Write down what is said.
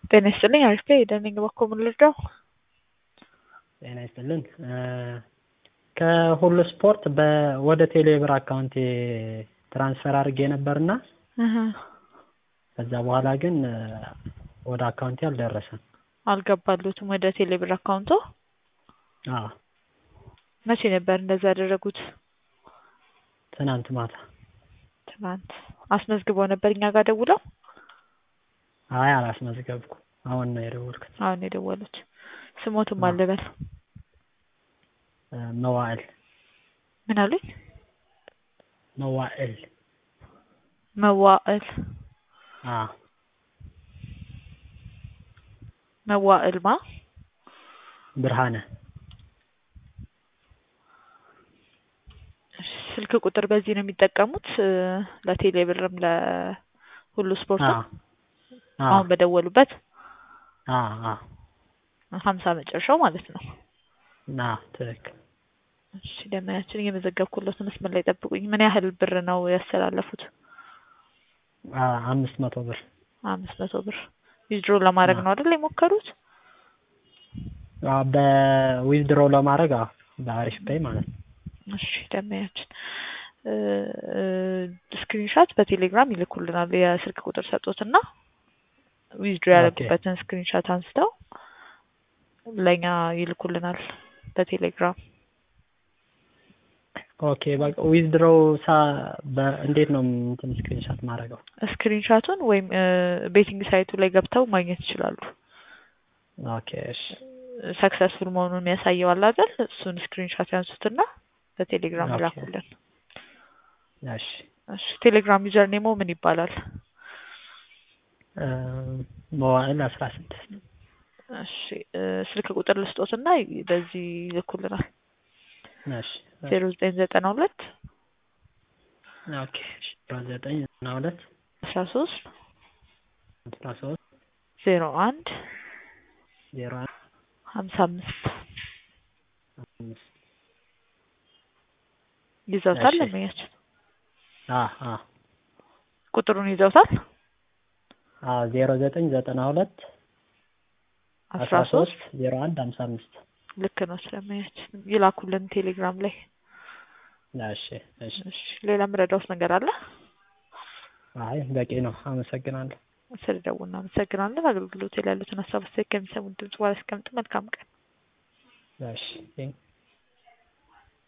ጤና ይስጥልኝ አሪፍ ነኝ ደህና በኩል ምን ልርዳው? ጤና ይስጥልን ከሁሉ ስፖርት ወደ ቴሌብር አካውንቴ ትራንስፈር አድርጌ ነበርና ከዛ በኋላ ግን ወደ አካውንቴ አልደረሰም። አልገባሉትም ወደ ቴሌብር አካውንቶ? አዎ መቼ ነበር እንደዛ ያደረጉት? ትናንት ማታ። ትናንት አስመዝግበው ነበር እኛ ጋር ደውለው? አይ አላስመዝገብኩም። አሁን ነው የደወልኩት። አሁን ነው የደወሉት። ስሞትም አልበል መዋዕል ምን አሉኝ? መዋዕል መዋዕል አዎ መዋዕል ማ ብርሃነ ስልክ ቁጥር በዚህ ነው የሚጠቀሙት ለቴሌ ብርም ለሁሉ ስፖርትም አሁን በደወሉበት ሀምሳ መጨረሻው ማለት ነው። ና ትክክል። እሺ ደመያችን እየመዘገብኩለት መስመር ላይ ጠብቁኝ። ምን ያህል ብር ነው ያስተላለፉት? አምስት መቶ ብር አምስት መቶ ብር ዊዝድሮ ለማድረግ ነው አይደል የሞከሩት? በዊዝድሮ ለማድረግ በአሪፍ ፔይ ማለት ነው። እሺ ደመያችን ስክሪንሻት በቴሌግራም ይልኩልናል። የስልክ ቁጥር ሰጡትና ዊዝድሮ ያደረጉበትን ስክሪንሻት አንስተው ለእኛ ይልኩልናል በቴሌግራም። ኦኬ በቃ ዊዝድሮ እንዴት ነው እንትን ስክሪንሻት ማድረገው? ስክሪንሻቱን ወይም ቤቲንግ ሳይቱ ላይ ገብተው ማግኘት ይችላሉ። ኦኬ እሺ ሰክሰስፉል መሆኑን የሚያሳየው አለ አይደል? እሱን ስክሪንሻት ያንሱትና በቴሌግራም ይላኩልን። እሺ እሺ ቴሌግራም ዩዘር ኔሞ ምን ይባላል? መዋዕል አስራ ስድስት እሺ ስልክ ቁጥር ልስጦትና በዚህ ይልኩልናል። እሺ ዜሮ ዘጠኝ ዘጠና ሁለት ኦኬ ዜሮ ዘጠኝ ዘጠና ሁለት አስራ ሶስት አስራ ሶስት ዜሮ አንድ ዜሮ አንድ ሀምሳ አምስት አምስት ይዘውታል። እሺ። ለመያችን አዎ አዎ ቁጥሩን ይዘውታል። አዎ ዜሮ ዘጠኝ ዘጠና ሁለት አስራ ሶስት ዜሮ አንድ ሀምሳ አምስት ልክ ነው። ስለመያችን ይላኩልን ቴሌግራም ላይ። እሺ እሺ እሺ ሌላ ምረዳውስ ነገር አለ? አይ በቂ ነው። አመሰግናለሁ። ስለደውል እናመሰግናለን። አገልግሎት ላይ ያሉትን ሀሳብ አስተያየት ከሚሰሙት ድምጽ በኋላ እስከምጥ መልካም ቀን። እሺ